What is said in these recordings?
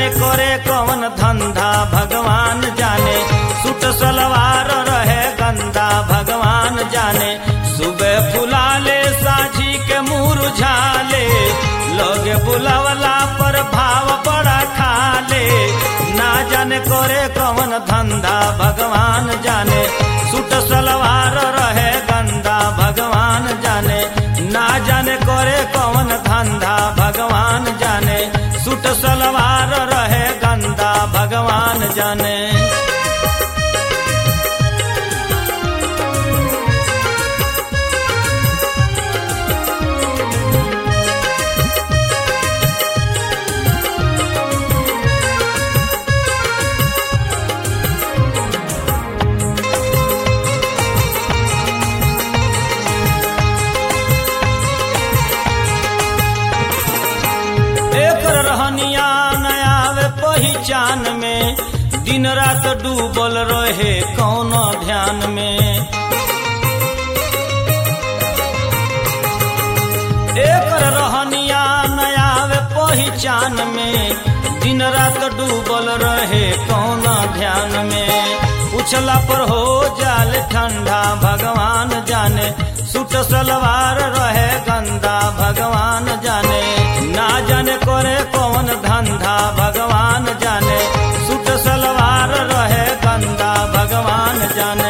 जाने करे कौन धंधा भगवान जाने सूट सलवार रहे गंदा भगवान जाने सुबह फुलाले साझी के मुरझाले लोगे बुलावला पर भाव बड़ा खाले ना जाने करे कौन धंधा भगवान जाने सूट सलवार रहे गंदा भगवान जाने ना जाने करे कौन धंधा भगवान जाने सूट सलवार रहे गंदा भगवान जाने एकर रहनिया नयावे पहिचान में दिन रात डूबल रहे कौन ध्यान में एकर रहनिया नयावे पहिचान में दिन रात डूबल रहे कौन ध्यान में पूछला पर हो जाल ठंडा भगवान जाने सूट सलवार रहे गंदा भगवान जाने ना जाने करे कौन धंधा भगवान जाने सूट सलवार रहे गंदा भगवान जाने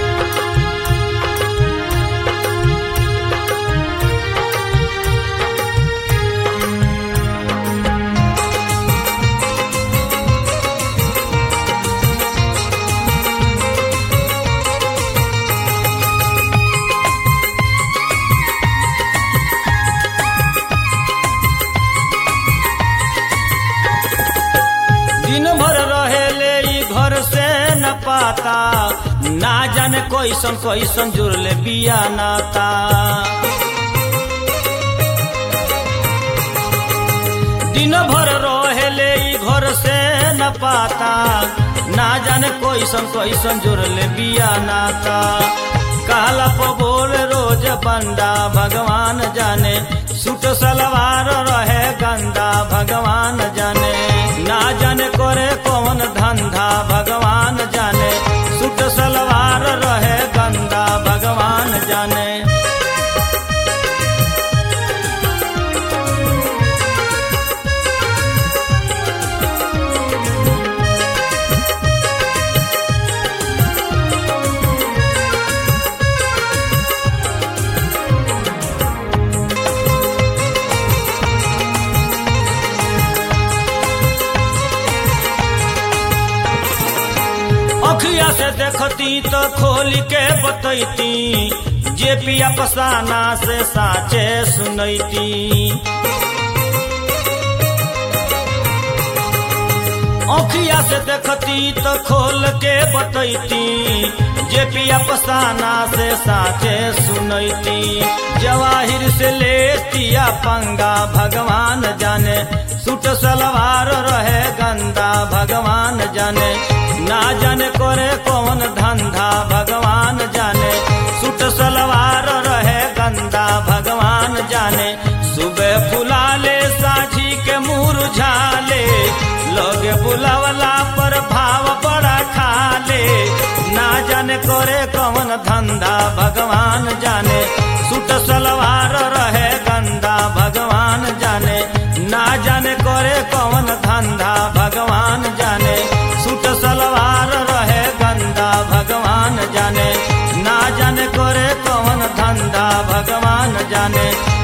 दिन भर रहेले ई घर से न पाता ना जाने कैसन कैसन जुड़ले बिया नाता दिन भर रहेले ई घर से न पाता ना जाने कैसन कैसन जुड़ले बिया नाता काला पो बोल रोज बंदा भगवान जाने सूट सलवार रहे गंदा भगवान जाने ना जाने करे कौन धंधा भगवान जाने सूट सलवार रहे गंदा भगवान जाने अखिया से देखती तो खोल के बतैती जे पिया पसाना से साचे सुनैती अखिया से देखती तो खोल के बतैती जे पिया पसाना से साचे सुनैती जवाहिर से लेतिया पंगा भगवान जाने सूट सलवार रहे गंदा भगवान जाने ना जाने करे कौन धंधा भगवान जाने सूट सलवार रहे गंदा भगवान जाने सुबह फुलाले साझी के मुरझाले लोगे बुलावला पर भाव बड़ा खाले ना जाने करे कौन धंधा भगवान जाने सूट सलवार रहे गंदा भगवान जाने ना जाने करे कौन धंधा भगवान जाने सूट सलवार रहे गंदा भगवान जाने ना जाने करे कौन धंधा भगवान जाने